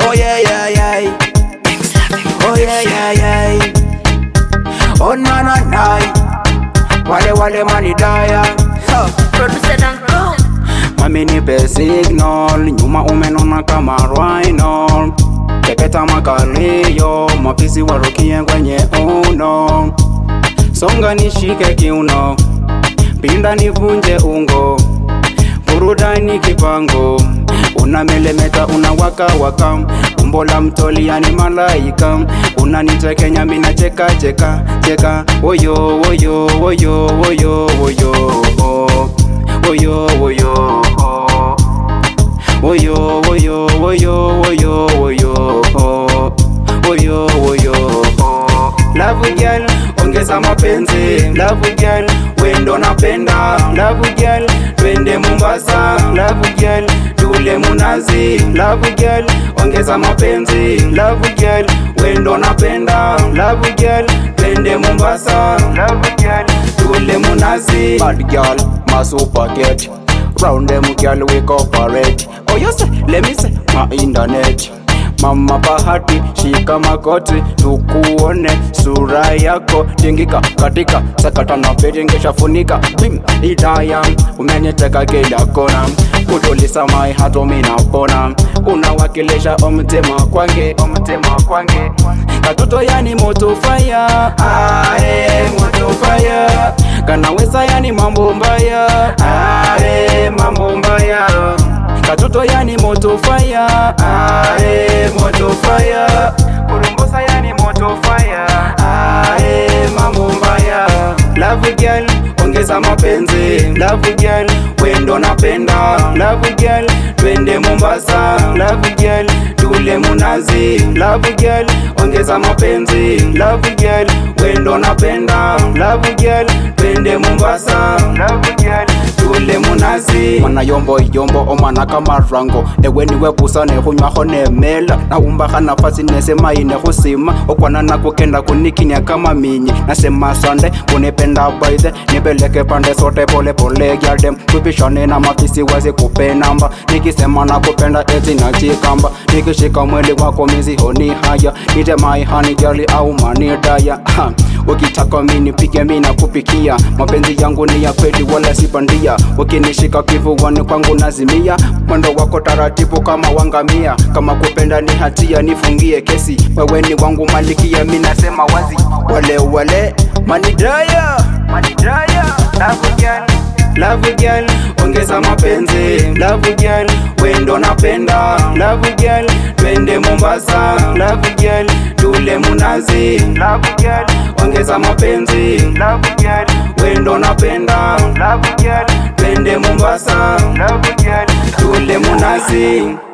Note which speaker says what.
Speaker 1: Oh yeah yeah yeah. Oh yeah yeah yeah. Oh na na na. Wale wale mani daya. Huh.
Speaker 2: Producer Danko.
Speaker 1: Mami nipe signal, nyuma umenona kama rhino. Pepeta makalio, mapisi warukie kwenye uno. Songa nishike kiuno, pinda nivunje ungo. Burudani kipango, unamelemeta unawaka waka. Umbo la mtoli yani malaika, unanitekenya mina cheka cheka cheka. Woyo woyo woyo woyo woyo. Woyo woyo. Woyo woyo woyo woyo woyo. Woyo woyo. Love girl, ongeza mapenzi. Love girl, wendo napenda. Love girl, twende Mombasa. Love girl, tule munazi. Love girl, ongeza mapenzi. Love girl, wendo napenda. Love girl, twende Mombasa. Love girl, tule munazi. Bad girl, my super get. Round them girl we cooperate. Oh you say, let me say, my internet. Mama Bahati, shika magoti, tukuone sura yako tingika katika sakata na pete ngeshafunika bim idaya umeniteka kila kona kutulisa mai hato minapona unawakilisha omtema kwange omtema kwange katoto yani moto fire ae moto fire kanaweza yani mambo mbaya ae mambo mbaya katoto yani moto fire ae moto fire kurumbusa yani moto fire ae mambo mbaya love girl ongeza mapenzi love girl wendo napenda love girl twende Mombasa love girl tule munazi love girl ongeza mapenzi love girl wendo napenda love girl twende Mombasa love girl tule munazi mana yombo yombo omwana kama rango ewe niwe busa nehunywaho nemela naumbaha nafasi nesemai nehusima okwana nakukenda kunikinia kama minyi nasema sande kunipenda baithe nipeleke pande sote pole pole gyaldem tupishane na mafisi wazi kupe namba nikisema nakupenda eti nachikamba nikishika mwili wako mizihoni haya nitemai hani jali au manidaya ukitaka mini pige mi nakupikia mapenzi yangu ni ya kweli wala sipandia ukinishika kifuani kwangu nazimia mwendo wako taratibu kama wangamia kama kupenda ni hatia nifungie kesi wewe ni wangu malikia mi nasema wazi wale wale manidaya manidaya love girl love girl ongeza mapenzi love girl wendo napenda love girl twende Mombasa love girl tule munazi love girl ongeza mapenzi love girl wendo napenda love girl twende Mombasa love girl tule munazi